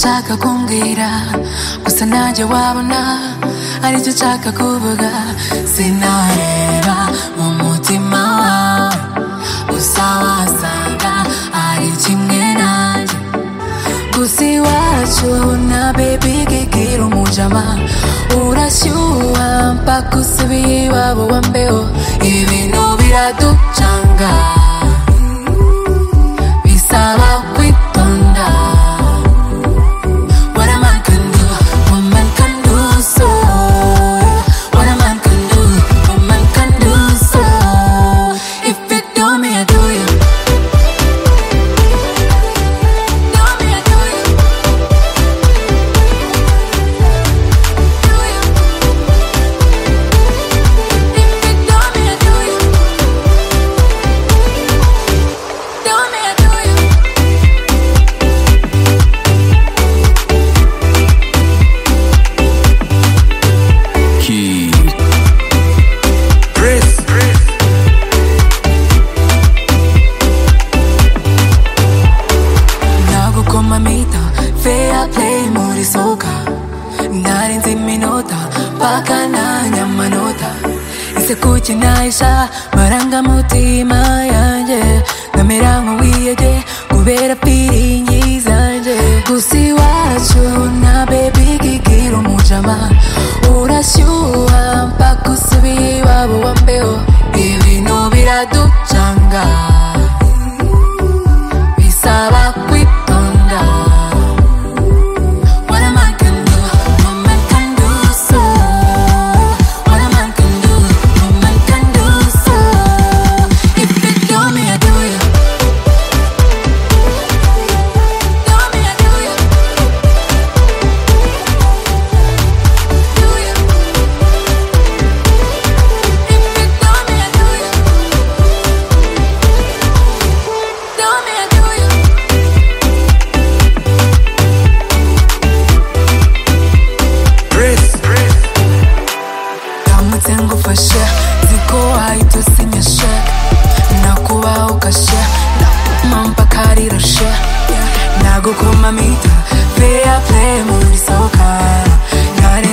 ushaka kumbwira gusa nanjye wabona aricyo nshaka kuvuga sinareba mu mutima wawe gusa wasanga ari kimwe nanjye gusa iwacu na baby kigira umujama urashyuha mpaka usubiye iwabo wa mbeho ibintu biraducanga bisaba kwitonda What a man can do, woman can do so. What a man can do, woman can do so. If you do me, I do you. Do me, I do you. Do you. If you do me, I do you. Do me, I do you. Key. Chris. nagukoma mita fair play muri soka narinze iminota mpaka nanya amanota ese kuki nahisha marangamutima yanjye nkamera nk'uwiyege kubera piringi zanjye gusa iwacu na bebi kigira umujama urashyuha mpaka usubiye iwabo wa mbeho ibintu biraducanga bisaba kwitonda What a man can do, woman can do so. What a man can do, woman can do so. If you do me, I do you. Do me, I do you. Do you. If you do me, I do you. Do me, I do you. Chris. ndamutse ngufashe ziko wahita usinyashe nakubaho ukashe nampa karirashe nagukoma mita fair play muri soka nare